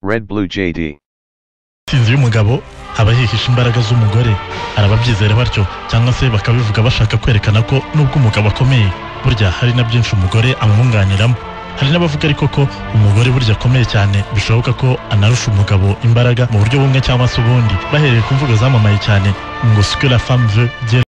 Red Blue JD. intsinzi y'umugabo haba hihishe imbaraga z'umugore arababyizera batyo cyangwa se bakabivuga bashaka kwerekana ko nubwo umugabo akomeye burya hari na byinshi umugore amwunganiramo hari n'abavuga ariko ko umugore burya akomeye cyane bishoboka ko anarusha umugabo imbaraga mu buryo bumwe cyangwa se ubundi bahereye ku mvugo zamamaye cyane ngo sikura femme veut dire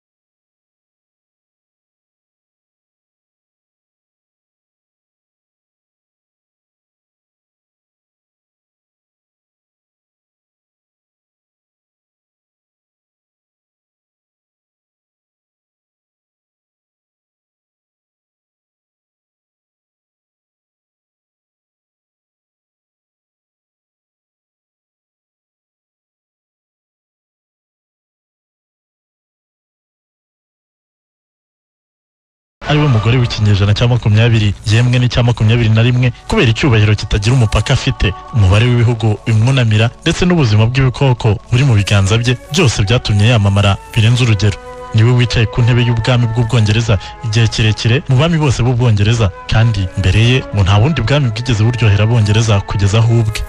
ari we mugore w'ikinyejana cya makumyabiri yemwe n'icya makumyabiri na rimwe kubera icyubahiro kitagira umupaka afite umubare w'ibihugu bimwunamira ndetse n'ubuzima bw'ibikoko buri mu biganza bye byose byatumye yamamara birenze urugero niwe wicaye ku ntebe y'ubwami bw'ubwongereza igihe kirekire mu bami bose b'ubwongereza kandi mbere ye ngo nta bundi bwami bwigeze buryohera abongereza kugeza aho ubwe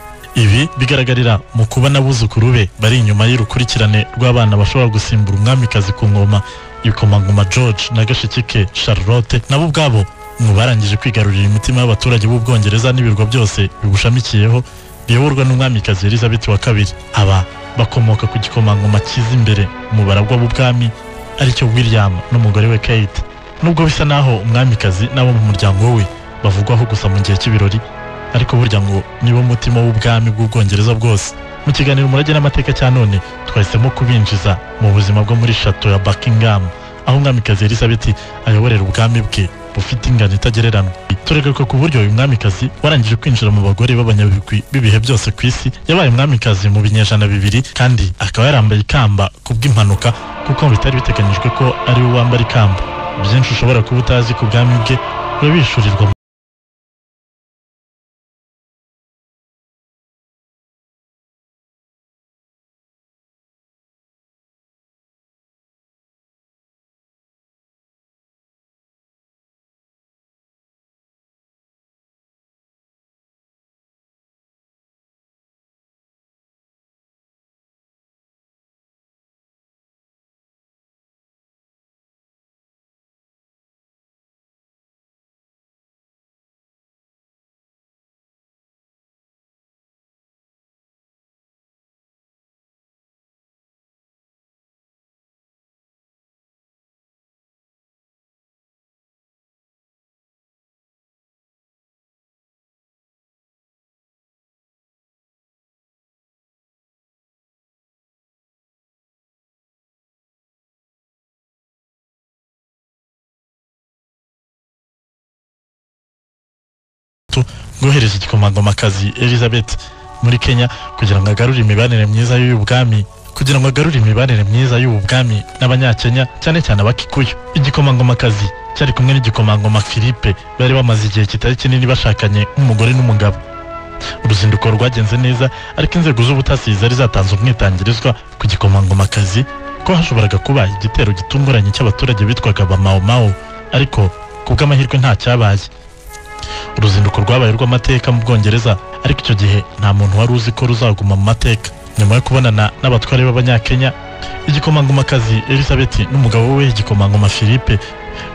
ibi bigaragarira mu kuba n'abuzukuru be bari inyuma y'urukurikirane rw'abana bashobora gusimbura umwamikazi ku ngoma ibikomangoma george na gashiki ke charlotte nabo ubwabo mu barangije kwigarurira imitima y'abaturage b'ubwongereza n'ibirwa byose bibushamikiyeho biyoborwa n'umwamikazi elizabeth wa kabiri aba bakomoka ku gikomangoma cyiza imbere mu baragwa b'ubwami aricyo william n'umugore we kate nubwo bisa naho umwamikazi n'abo mu muryango we bavugwaho gusa mu gihe cy'ibirori ariko burya ngo nibo mutima w'ubwami bw'ubwongereza bwose mu kiganiro umurage n'amateka cya none twahisemo kubinjiza mu buzima bwo muri shato ya buckingham aho umwamikazi elizabeth ayoborera ubwami bwe bufite ingano itagereranywa tureka ko ku buryo uyu mwamikazi warangije kwinjira mu bagore b'abanyabigwi b'ibihe byose ku isi yabaye umwamikazi mu binyejana bibiri kandi akaba yarambaye ikamba ku bw'impanuka kuko bitari biteganyijwe ko ari we wambara ikamba byinshi ushobora kuba utazi ku bwami bwe urabishurirwa bwohereza igikomangomakazi elizabeth muri kenya kugira ngo agarure imibanire myiza y'ubu bwami kugira ngo agarure imibanire myiza y'ubu bwami n'abanyakenya cyane cyane abakikuyu igikomangomakazi cyari kumwe n'igikomangoma philippe bari bamaze igihe kitari kinini bashakanye nk'umugore n'umugabo uruzinduko rwagenze neza ariko inzego z'ubutasi zari zatanze umwitangirizwa ku gikomangomakazi ko hashoboraga kuba igitero gitunguranye cy'abaturage bitwaga ba mao mao ariko ku bw'amahirwe nta cyabaye uruzinduko rwabaye rw'amateka mu bwongereza ariko icyo gihe nta muntu wari uzi ko ruzaguma mu mateka nyuma yo kubonana n'abatware b'abanyakenya igikomangomakazi elizabeth n'umugabo we igikomangoma philippe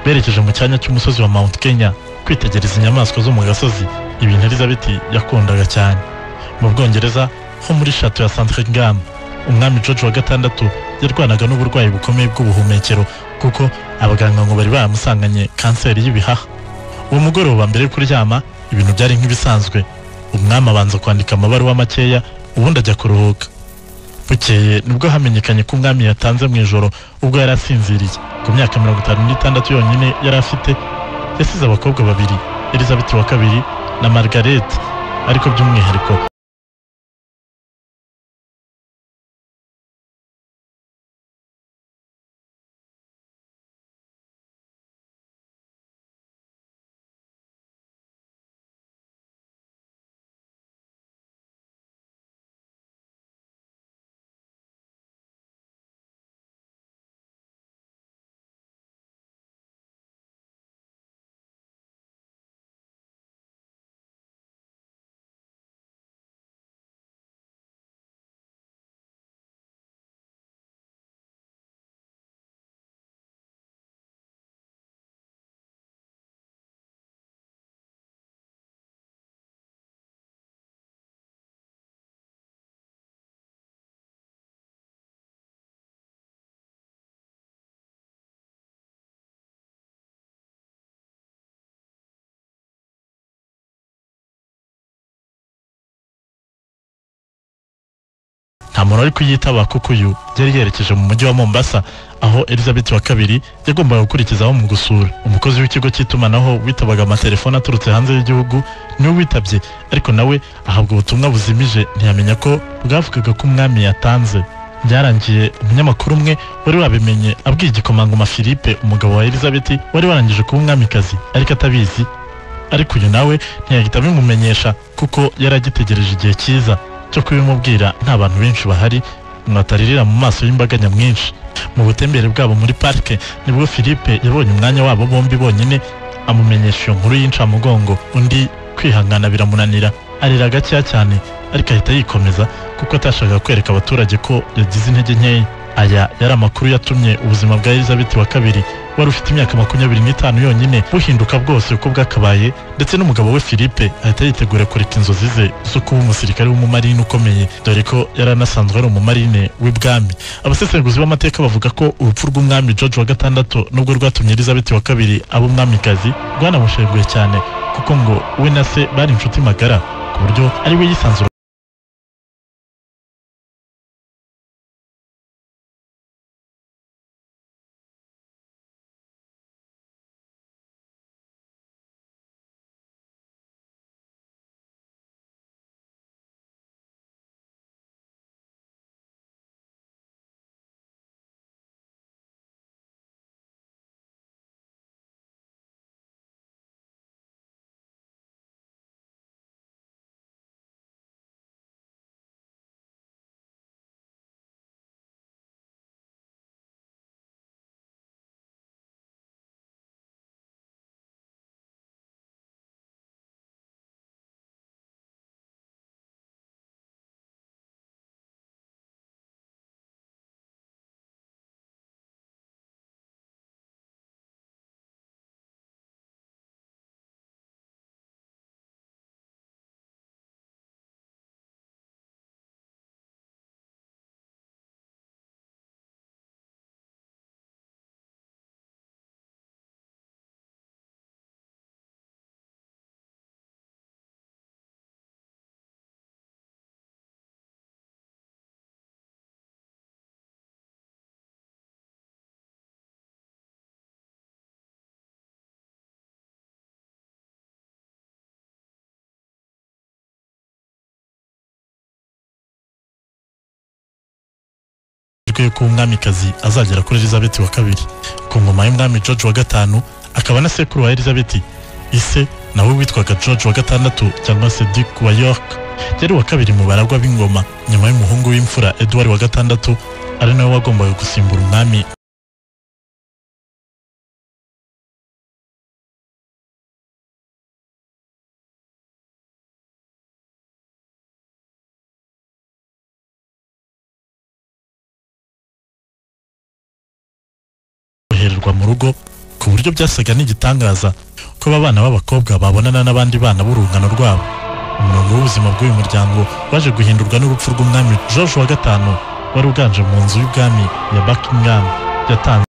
berekeje mu cyanya cy'umusozi wa mount kenya kwitegereza inyamaswa zo mu gasozi ibintu elizabeth yakundaga cyane mu bwongereza ho muri shato ya santringham umwami george wa gatandatu yarwanaga n'uburwayi bukomeye bw'ubuhumekero kuko abaganga ngo bari baramusanganye kanseri y'ibihaha uwo mugoroba mbere yo kuryama ibintu byari nk'ibisanzwe umwami abanza kwandika amabaruwa makeya ubundi ajya kuruhuka bukeye nibwo hamenyekanye ko umwami yatanze mu ijoro ubwo yari asinziriye ku myaka mirongo itanu n'itandatu yonyine yari afite yasize abakobwa babiri elizabeth wa kabiri na margaret ariko by'umwihariko nta muntu wari kuyitaba kuko uyu yari yerekeje mu mujyi wa Mombasa aho Elizabeth wa kabiri yagombaga gukurikizaho mu gusura umukozi w'ikigo cy'itumanaho witabaga amatelefone aturutse hanze y'igihugu niwe witabye ariko nawe ahabwa ubutumwa buzimije ntiyamenya ko bwavugaga ko umwami yatanze byarangiye umunyamakuru umwe wari wabimenye abwiye igikomangoma philippe umugabo wa elizabeth wari warangije kuba umwamikazi ariko atabizi ariko uyu nawe ntiyahita abimumenyesha kuko yari agitegereje igihe cyiza cyo kubimubwira nta bantu benshi bahari mwataririra mu maso y'imbaga nyamwinshi mu butembere bwabo muri parike nibwo philippe yabonye umwanya wabo bombi bonyine amumenyesha iyo nkuru y'incamugongo undi kwihangana biramunanira arira gakeya cyane ariko ahita yikomeza kuko atashakaga kwereka abaturage ko yagize intege nkeya aya yari amakuru yatumye ubuzima bwa elizabeth wa kabiri wari ufite imyaka makumyabiri n'itanu yonyine buhinduka bwose uko bwakabaye ndetse n'umugabo we philippe ahita yitegura kureka inzozi ze zo kuba umusirikare w'umumarine ukomeye dore ko yari anasanzwe ari umumarine w'ibwami abasesenguzi b'amateka bavuga ko urupfu rw'umwami george wa gatandatu nubwo rwatumye elizabeth wa kabiri aba umwamikazi rwanamushenguye cyane kuko ngo we na se bari inshuti magara ku buryo ari we yisanzura amahirwe y'uko umwamikazi azagera kuri elizabeth wa kabiri ku ngoma y'umwami george wa gatanu akaba na sekuru wa elizabeth ise nawe witwaga george wa gatandatu cyangwa se duke wa york yari uwa kabiri mu baragwa b'ingoma nyuma y'umuhungu w'imfura edward wa gatandatu ari nawe wagombaga gusimbura umwami korohererwa mu rugo ku buryo byasaga n'igitangaza kuba abana b'abakobwa babonana n'abandi bana b'urungano rwabo umurongo w'ubuzima bw'uyu muryango waje guhindurwa n'urupfu rw'umwami george wa gatanu wari uganje mu nzu y'ubwami ya buckingham yatanze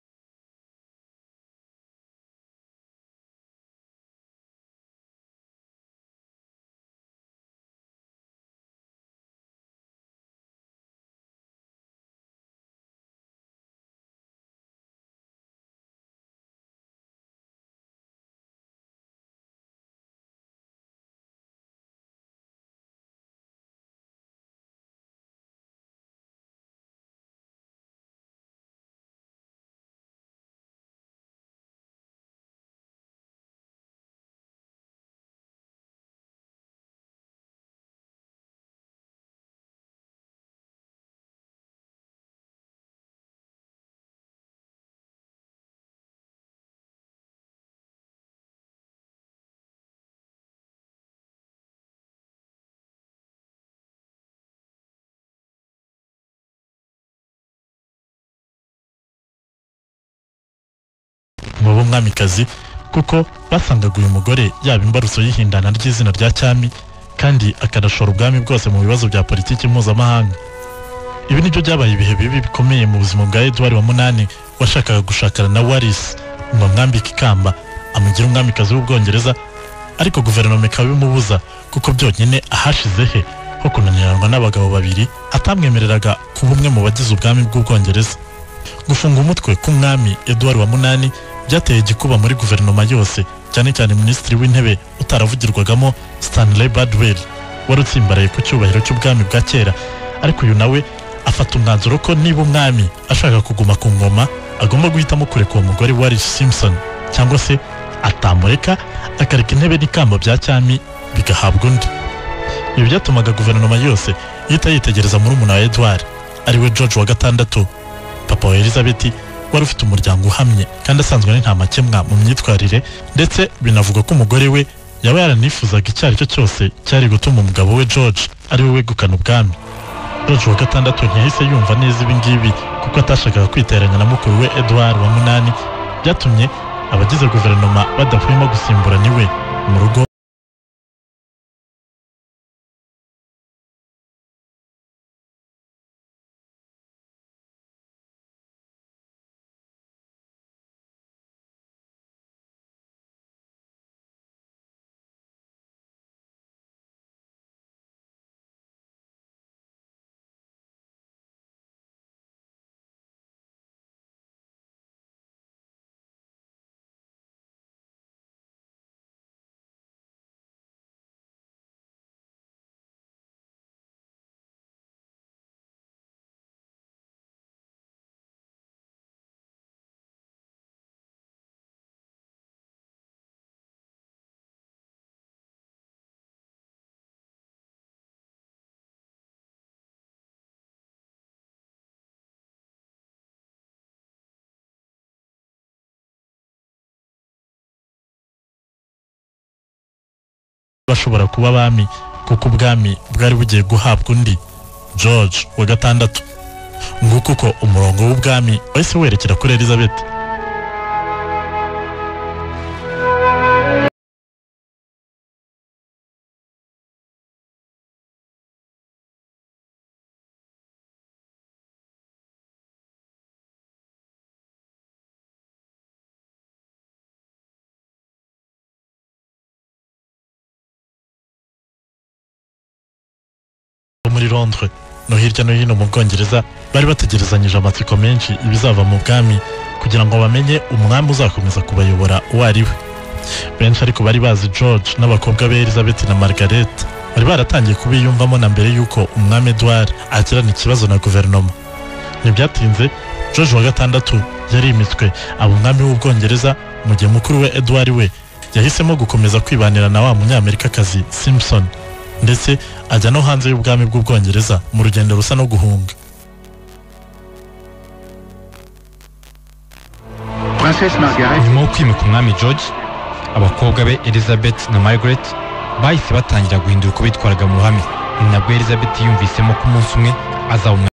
mu b'umwamikazi kuko basangaga uyu mugore yaba imbarutso y'ihindana ry'izina rya cyami kandi akanashora ubwami bwose mu bibazo bya politiki mpuzamahanga ibi nibyo byabaye ibihe bibi bikomeye mu buzima bwa edward wa munani washakaga gushakana na warisi ngo amwambike ikamba amugira umwamikazi w'ubwongereza ariko guverinoma ikaba ibimubuza kuko byonyine ahashize he ko kunaniranwa n'abagabo babiri atamwemereraga kuba umwe mu bagize ubwami bw'ubwongereza gufunga umutwe k'umwami eduwari wa munani byateye igikuba muri guverinoma yose cyane cyane minisitiri w'intebe utaravugirwagamo stanley badwell wari utsimbaraye ku cyubahiro cy'ubwami bwa kera ariko uyu nawe afata umwanzuro ko niba umwami ashaka kuguma ku ngoma agomba guhitamo kureka uwo mugore wa Rishi Simpson cyangwa se atamureka akareka intebe n'ikamba bya cyami bigahabwa undi ibi byatumaga guverinoma yose ihita yitegereza murumuna wa Edward ariwe George wa gatandatu papa wa Elizabeth wari ufite umuryango uhamye kandi asanzwe ari nta makemwa mu myitwarire ndetse binavugwa ko umugore we yaba yaranifuzaga icyo ari cyo cyose cyari gutuma umugabo we George ari we wegukana ubwami George wa gatandatu ntiyahise yumva neza ibi ngibi kuko atashakaga kwiteranya na mukuru we Edward wa munani byatumye abagize guverinoma badahwema gusimburana iwe mu rugo bashobora kuba abami kuko ubwami bwari bugiye guhabwa undi george wa gatandatu nguko uko umurongo w'ubwami wahise werekera kuri elizabeth bo muri londres no hirya no hino mu bwongereza bari bategerezanyije amatsiko menshi ibizava mu bwami kugira ngo bamenye umwami uzakomeza kubayobora uwo ari we benshi ariko bari bazi george n'abakobwa be elizabeth na margaret bari baratangiye kubiyumvamo na mbere y'uko umwami edward agirana ikibazo na guverinoma ntibyatinze george wa gatandatu yarimitswe aba umwami w'ubwongereza mu gihe mukuru we edward we yahisemo gukomeza kwibanira na wa munyamerikakazi simpson ndetse ajya no hanze y'ubwami bw'ubwongereza mu rugendo rusa no guhunga Princesse Margaret, nyuma yo kwimika umwami george abakobwa be elizabeth na margaret bahise batangira guhindura uko bitwaraga mu ruhame ni nabwo elizabeth yumvisemo ko umunsi umwe azaba umwami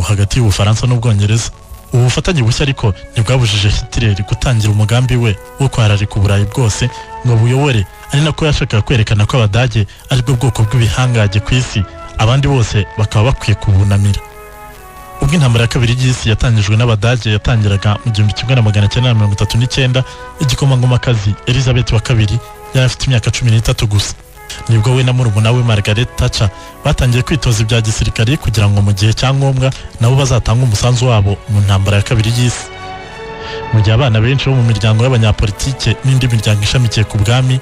hagati y'ubufaransa n'ubwongereza ubu bufatanye bushya ariko ntibwabujije hitler gutangira umugambi we wo kwararika uburayi bwose ngo buyobore ari nako yashakaga kwerekana ko abadage aribwo bwoko bw'ibihangaje ku isi abandi bose bakaba bakwiye kubunamira ubwo intambara ya kabiri y'isi yatangijwe n'abadage yatangiraga mu gihumbi kimwe na magana cyenda na mirongo itatu n'icyenda igikomangomakazi elizabeth wa kabiri yari afite imyaka cumi n'itatu gusa nibwo we na murumuna we margaret thatcher batangiye kwitoza ibya gisirikare kugira ngo mu gihe cya ngombwa nabo bazatange umusanzu wabo mu ntambara ya kabiri y'isi mu gihe abana benshi bo mu miryango y'abanyapolitike n'indi miryango ishamikiye ku bwami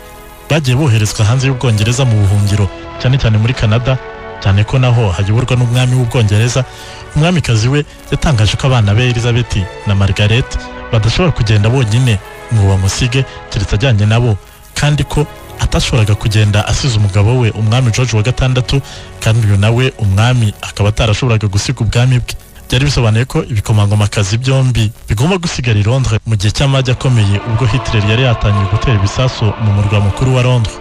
bagiye boherezwa hanze y'ubwongereza mu buhungiro cyane cyane muri canada cyane ko naho hayoborwa n'umwami w'ubwongereza umwamikazi we yatangaje ko abana be elizabeth na margaret badashobora kugenda bonyine ngo bamusige keretse ajyanye nabo kandi ko atashoboraga kugenda asize umugabo we umwami george wa gatandatu kandi uyu nawe umwami akaba atarashoboraga gusiga ubwami bwe byari bisobanuye ko ibikomangomakazi byombi bigomba gusigara i londres mu gihe cy'amage akomeye ubwo hitler yari yatangiye gutera ibisasu mu murwa mukuru wa londres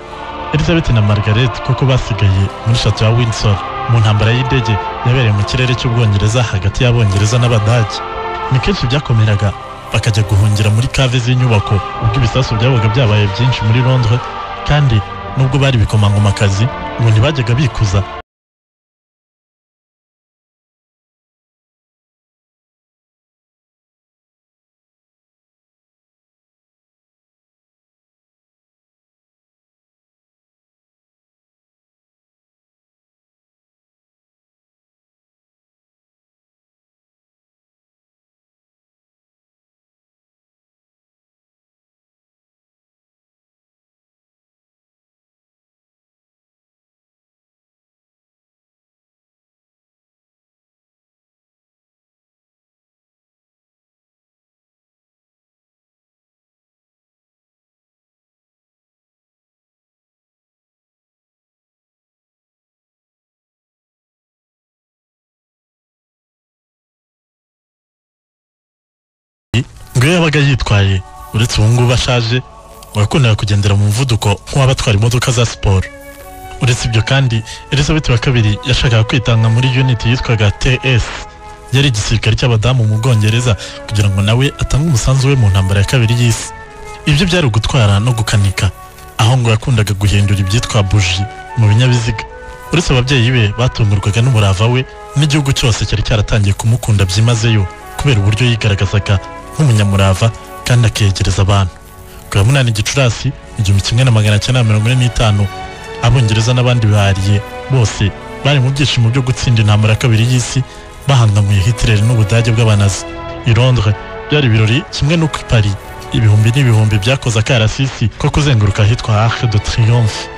elizabeth na margaret koko basigaye muri shato ya windsor mu ntambara y'indege yabereye mu kirere cy'ubwongereza hagati y'abongereza n'abadage ni kenshi byakomeraga bakajya guhungira muri kave z'inyubako ubwo ibisasu byabaga byabaye byinshi muri londres kandi nubwo bari ibikomangomakazi ngo ntibajyaga bikuza ngo iyo yabaga yitwaye uretse ubu ngubu ashaje ngo yakundaga kugendera mu muvuduko nk'uwabatwara imodoka za siporo uretse ibyo kandi elizabeth wa kabiri yashakaga kwitanga muri unit yitwaga ts yari igisirikare cy'abadamu mu bwongereza kugira ngo nawe atange umusanzu we mu ntambara ya kabiri y'isi ibyo byari ugutwara no gukanika aho ngo yakundaga guhindura ibyitwa buji mu binyabiziga uretse ababyeyi be batungurwaga n'umurava we n'igihugu cyose cyari cyaratangiye kumukunda byimazeyo kubera uburyo yigaragazaga nk'umunyamurava kandi akegereza abantu ku ya munani gicurasi igihumbi kimwe na magana cyenda na mirongo ine n'itanu abongereza n'abandi bihariye bose bari mu byishimo byo gutsinda intambara ya kabiri y'isi bahangamuye hitler n'ubudage bw'abanazi i londres byari ibirori kimwe n'uko i paris ibihumbi n'ibihumbi byakoze akarasisi ko kuzenguruka ahitwa arc de triomphe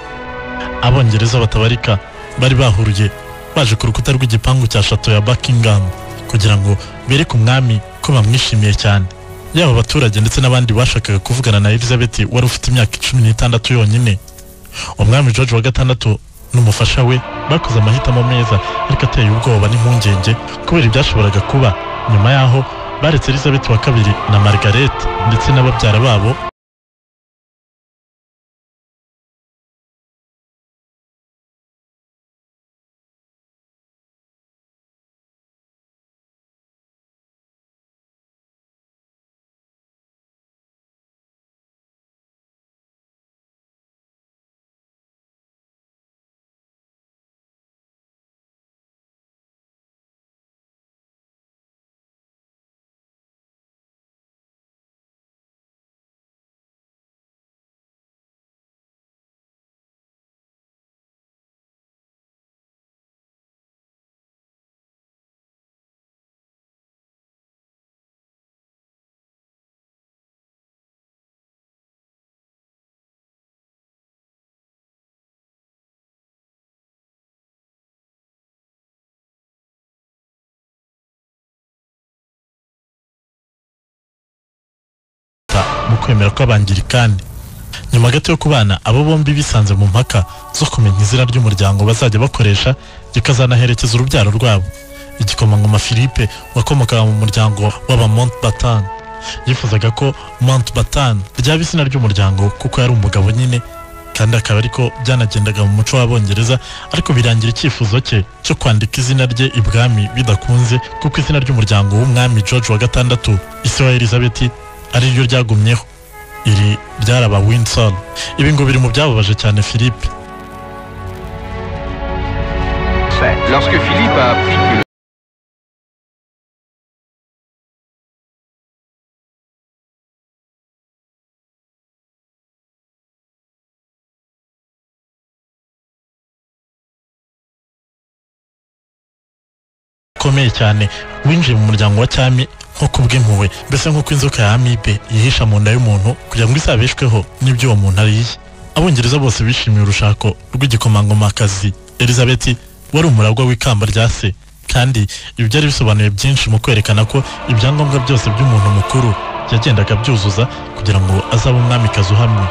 abongereza batabarika bari bahuruye baje ku rukuta rw'igipangu cya shato ya buckingham kugira ngo bereke umwami ko bamwishimiye cyane yaba abaturage ndetse n'abandi bashakaga kuvugana na elizabeth wari ufite imyaka cumi n'itandatu yonyine umwami george wa gatandatu n'umufasha we bakoze amahitamo meza ariko ateye ubwoba n'impungenge kubera ibyashoboraga kuba nyuma yaho baretse elizabeth wa kabiri na margaret ndetse n'ababyara babo leta mu kwemera kw'abangirikani nyuma gato yo kubana abo bombi bisanze mu mpaka zo kumenya izina ry'umuryango bazajya bakoresha rikazanaherekeza urubyaro rwabo igikomangoma philippe wakomokaga mu muryango w'aba montbatan yifuzaga ko montbatan ryaba izina ry'umuryango kuko yari umugabo nyine kandi akaba ariko byanagendaga mu muco w'abongereza ariko birangira icyifuzo cye cyo kwandika izina rye ibwami bidakunze kuko izina ry'umuryango w'umwami george wa gatandatu isi wa elizabeth ari ryo ryagumyeho iri ryaraba winson ibi ngo biri mu byababaje cyane philippe Lorsque Philippe a appris que le ukomeye cyane winjiye mu muryango wa cyami nko kubw'impuhwe mbese nk'uko inzoka ya amibe yihisha mu nda y'umuntu kugira ngo izabeshweho n'ibyo uwo muntu ariye abongereza bose bishimiye urushako rw'igikomangomakazi elizabeth wari umuragwa w'ikamba rya se kandi ibi byari bisobanuye byinshi mu kwerekana ko ibyangombwa byose by'umuntu mukuru yagendaga abyuzuza kugira ngo azabe umwamikazi uhamye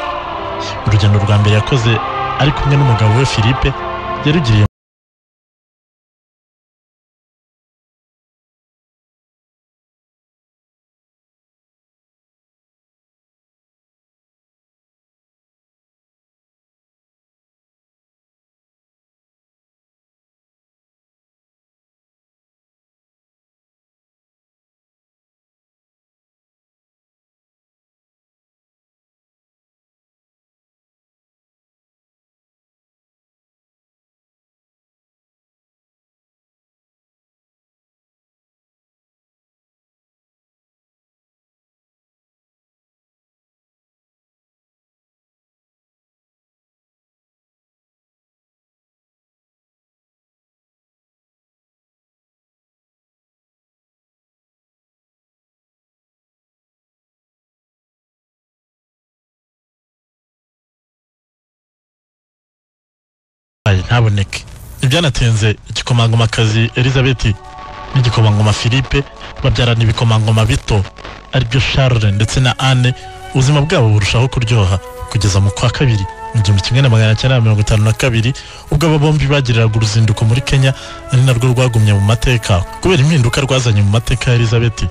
urugendo rwa mbere yakoze ari kumwe n'umugabo we philippe yarugiriye ayi ntaboneke ibyanatinze igikomangomakazi elizabeth n'igikomangoma philippe babyarana ibikomangoma bito aribyo charles ndetse na anne ubuzima bwabo burushaho kuryoha kugeza mu kwa kabiri mu gihumbi kimwe na magana cyenda na mirongo itanu na kabiri ubwo aba bombi bagiriraga uruzinduko muri kenya ari narwo rwagumye mu mateka kubera impinduka rwazanye mu mateka ya elizabeth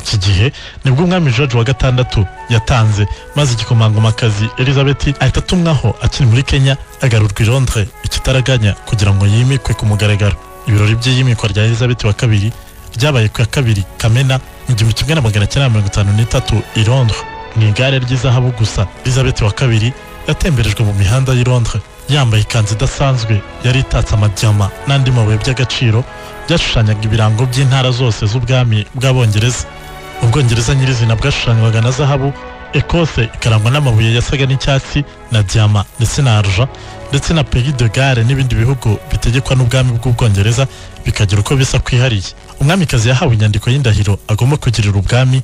iki gihe nibwo umwami george wa gatandatu yatanze maze igikomangomakazi elizabeth ahita atumwaho akiri muri kenya agarurwa i londres ikitaraganya kugira ngo yimikwe ku mugaragaro ibirori by'iyimikwa rya elizabeth wa kabiri ryabaye ku ya kabiri kamena mu gihumbi kimwe na magana cyenda mirongo itanu n'itatu i londres mu igare ry'izahabu gusa elizabeth wa kabiri yatemberejwe mu mihanda y'i londres yambaye ikanzu idasanzwe yari itatse amajyama n'andi mabuye by'agaciro byashushanyaga ibirango by'intara zose z'ubwami bw'abongereza ubwongereza nyirizina bwashushanywaga na zahabu ekose ikarangwa n'amabuye yasaga n'icyatsi na diyama ndetse na arja ndetse na pays de gare n'ibindi bihugu bitegekwa n'ubwami bw'ubwongereza bikagira uko bisa kwihariye umwamikazi yahawe inyandiko y'indahiro agomba kugirira ubwami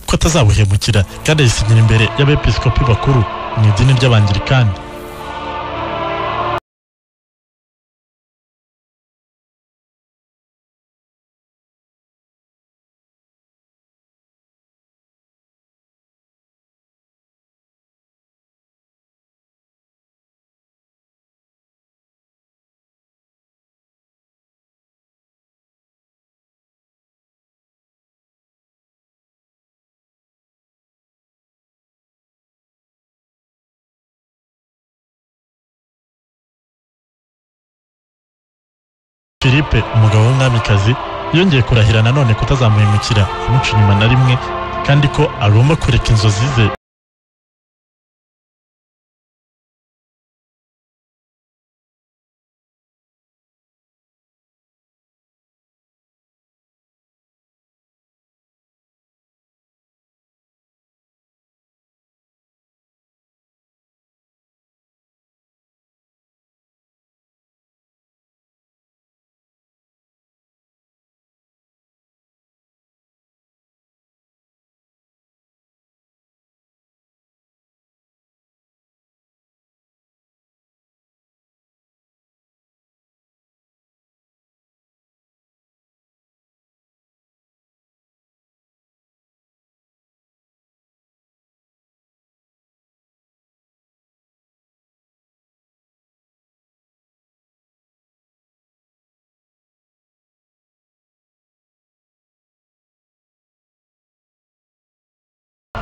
ko atazabuhemukira kandi ayisigira imbere y'abepiskopi bakuru mu idini ry'abangirikani philippe umugabo w'umwamikazi yongeye kurahira nanone kutazamuhemukira amuca inyuma na rimwe kandi ko agomba kureka inzozi ze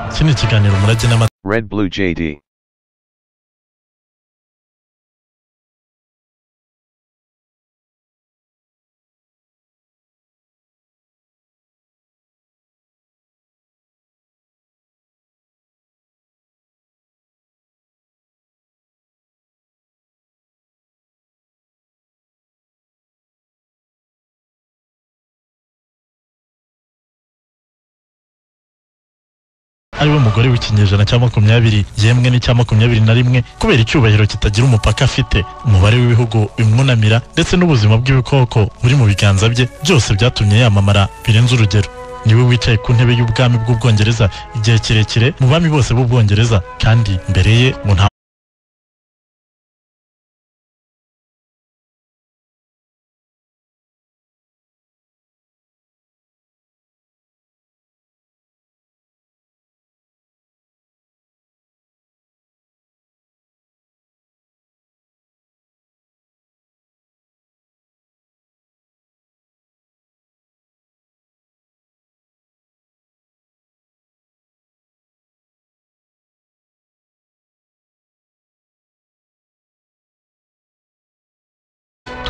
iki ni ikiganiro umurage n'ama Red Blue JD. ariwe mugore w'ikinyejana cya makumyabiri yemwe n'icya makumyabiri na rimwe kubera icyubahiro kitagira umupaka afite umubare w'ibihugu bimwunamira ndetse n'ubuzima bw'ibikoko buri mu biganza bye byose byatumye yamamara birenze urugero niwe wicaye ku ntebe y'ubwami bw'ubwongereza igihe kirekire mu bami bose b'ubwongereza kandi mbere ye mu nta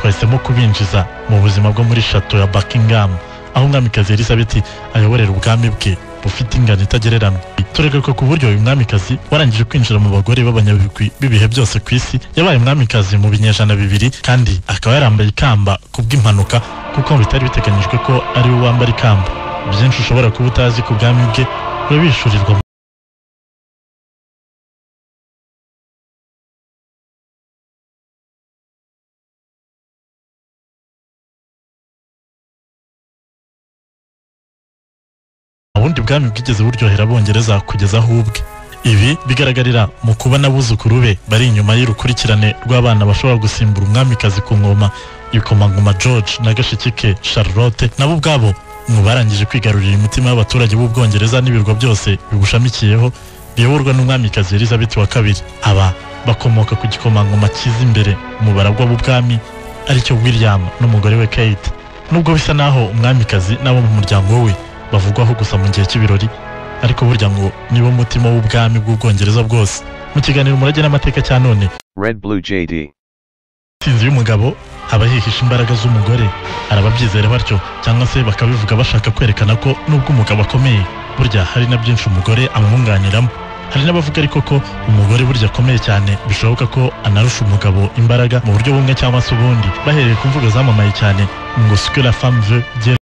bahisemo kubinjiza mu buzima bwo muri shato ya Buckingham aho umwamikazi Elizabeth ayoborera ubwami bwe bufite ingano itagereranywa tureguka ku buryo uyu mwamikazi warangije kwinjira mu bagore b'abanyabigwi b'ibihe byose ku isi yabaye umwamikazi mu binyejana bibiri kandi akaba yarambaye ikamba ku bw'impanuka kuko bitari biteganyijwe ko ari we wambara ikamba byinshi ushobora kuba utazi ku bwami bwe urabishurirwa ubundi bwami bwigeze buryohera abongereza kugeza aho ubwe ibi bigaragarira mu kuba n'abuzukuru be bari inyuma y'urukurikirane rw'abana bashobora gusimbura umwamikazi ku ngoma ibikomangoma george na gashiki ke charlotte nabo ubwabo mu barangije kwigarurira imitima y'abaturage b'ubwongereza n'ibirwa byose bigushamikiyeho biyoborwa n'umwamikazi elizabeth wa kabiri aba bakomoka ku gikomangoma cyiza imbere mu baragwa b'ubwami aricyo william n'umugore we kate nubwo bisa naho umwamikazi n'abo mu muryango we bavugwaho gusa mu gihe cy'ibirori ariko burya ngo nibo mutima w'ubwami bw'ubwongereza bwose mu kiganiro umurage n'amateka cya none Red Blue JD. intsinzi y'umugabo aba yihisha imbaraga z'umugore arababyizera batyo cyangwa se bakabivuga bashaka kwerekana ko nubwo umugabo akomeye burya hari na byinshi umugore amwunganiramo hari n'abavuga ariko ko umugore burya akomeye cyane bishoboka ko anarusha umugabo imbaraga mu buryo bumwe cyangwa se ubundi bahereye ku mvugo zamamaye cyane ngo sikura famu ve